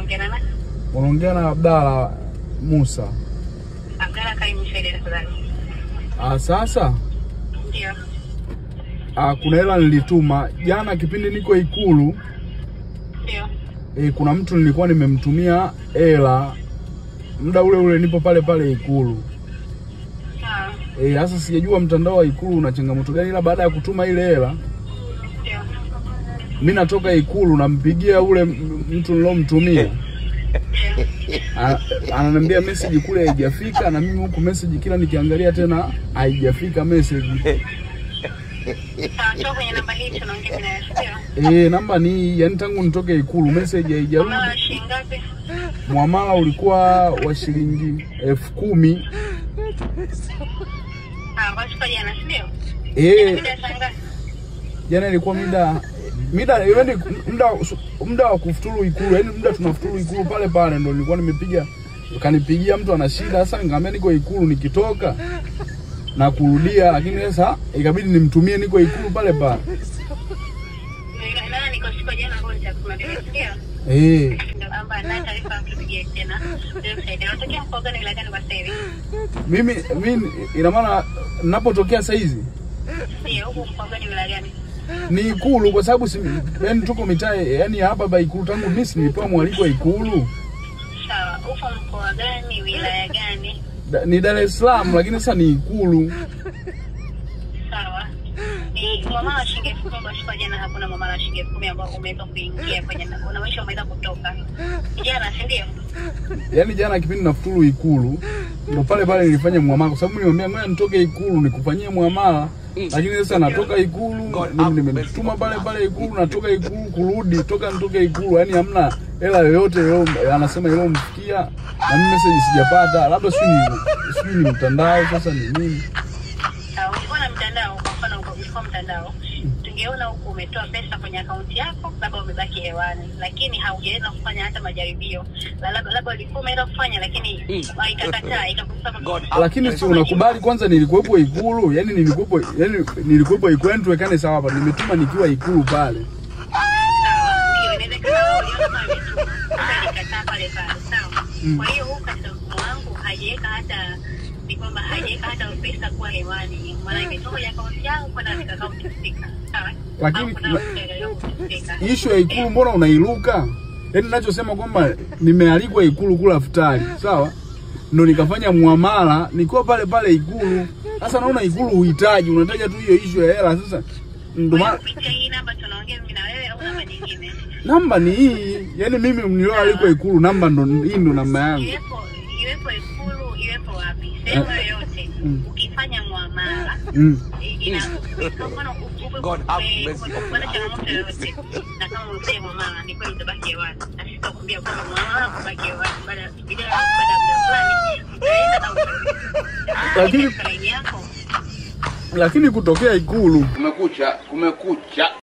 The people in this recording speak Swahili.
naongea na nani? unaongea na Abdalla Musa. Abdalla karibu Saidi tafadhali. Ah, sasa Ndio. ah, kuna hela nilituma jana kipindi niko Ikulu. Ndio. E, kuna mtu nilikuwa nimemtumia hela muda ule ule nipo pale pale Ikulu. Sawa. Eh, sasa sijajua mtandao wa Ikulu una changamoto gani, ila baada ya kutuma ile hela Ndio. mi natoka Ikulu nampigia ule m- mtu nilomtumia A- ananiambia message kule haijafika, na mimi huku message kila nikiangalia tena haijafika message. Sawa, toka kwenye namba hii tunaongea mimi nayo. Ndio. Eh, namba ni hii, yani tangu nitoke Ikulu message haijarudi. Umeona shilingi ngapi? Muamala ulikuwa wa shilingi elfu kumi. Ah, kwa siku jana, si ndio? Eh, Mida saa ngapi? jana ilikuwa mida mida yani muda muda wa kufuturu Ikulu, yani muda tunafuturu Ikulu pale pale ndo nilikuwa nimepiga, kanipigia mtu ana shida. Sasa nikamwambia niko Ikulu, nikitoka na kurudia, lakini sasa ikabidi nimtumie niko Ikulu pale pale. Ndio, Nana niko siku jana kwa nitakuma ndio. Eh, Ndio amba na taarifa tupigie tena. Ndio Saidi. Unatokea mkoa gani wilaya gani kwa sasa hivi? mimi mimi ina maana ninapotokea saa hizi Ndio, huko mkoa gani wilaya gani? ni Ikulu kwa sababu si, yani tuko mitaa yani hapa ba Ikulu, tangu mimi si nilipewa mwaliko wa Ikulu Sawa, uko mkoa gani wilaya gani? Da- ni Dar es Salaam, lakini sasa ni Ikulu. Sawa. Ni mwamala wa shilingi elfu kumi kwa siku jana, hakuna mwamala wa shilingi elfu kumi ambao umeweza kuingia kwenye unamaanisha umeweza kutoka jana, si ndio? Yaani jana kipindi nafuturu Ikulu ndo pale pale nilifanya muamala, kwa sababu nilimwambia ngoja nitoke Ikulu nikufanyie muamala, lakini sasa natoka Ikulu mimi nimetuma pale pale Ikulu, natoka Ikulu kurudi, toka nitoke Ikulu, yaani hamna hela yoyote yo, anasema ilomfikia na mimi message sijapata, labda sijui ni sijui ni mtandao sasa ni nini. Sawa, ulikuwa na mtandao, kwa mfano uko- ulikuwa mtandao, tungeona huku umetoa pesa kwenye akaunti yako, labda umebaki hewani, lakini haujaweza kufanya hata majaribio, La- labda labda ulikuwa umeweza kufanya, lakini ikakataa ikakusema Lakini si unakubali kwanza, nilikuwepo Ikulu, yani nilikuwepo, yani nilikuwepo Ikulu, yani tuwekane sawa hapa, nimetuma nikiwa Ikulu pale. Sawa, ndio inawezekana wewe uliona kama imetuma, sasa ilikataa pale pale, sawa. Kwa hiyo huku katika mfumo wangu hajaweka hata ni kwamba hajaweka hata pesa kuwa hewani, maana imetoka kwenye akaunti yangu kwenda katika akaunti husika, sawa. Lakini- Au kuna akaunti husika. Ishu ya Ikulu mbona unairuka? Yaani ninachosema kwamba nimealikwa Ikulu kula futari, sawa? Ndo nikafanya muamala nikiwa pale pale Ikulu. Sasa naona Ikulu uhitaji, unataja tu hiyo ishu ya hela. Sasa ndo Kwa hiyo maana kupitia hii namba tunaongea mimi na wewe au namba nyingine? namba ni hii, yaani mimi nilioalikwa Ikulu, namba ndo hii, ndo namba yangu. Iwepo iwepo Ikulu, iwepo wapi, sehemu yoyote, Mm. ukifanya muamala Mm. ina kwa mfano God have mercy. ukipata changamoto yoyote na kama umefanya muamala ni kweli utabaki hewani, na sisi tutakwambia kwamba muamala kubaki hewani baada ya baada ya muda fulani utaenda na utarudi. Lakini- Katika laini yako Lakini kutokea Ikulu Kumekucha, kumekucha.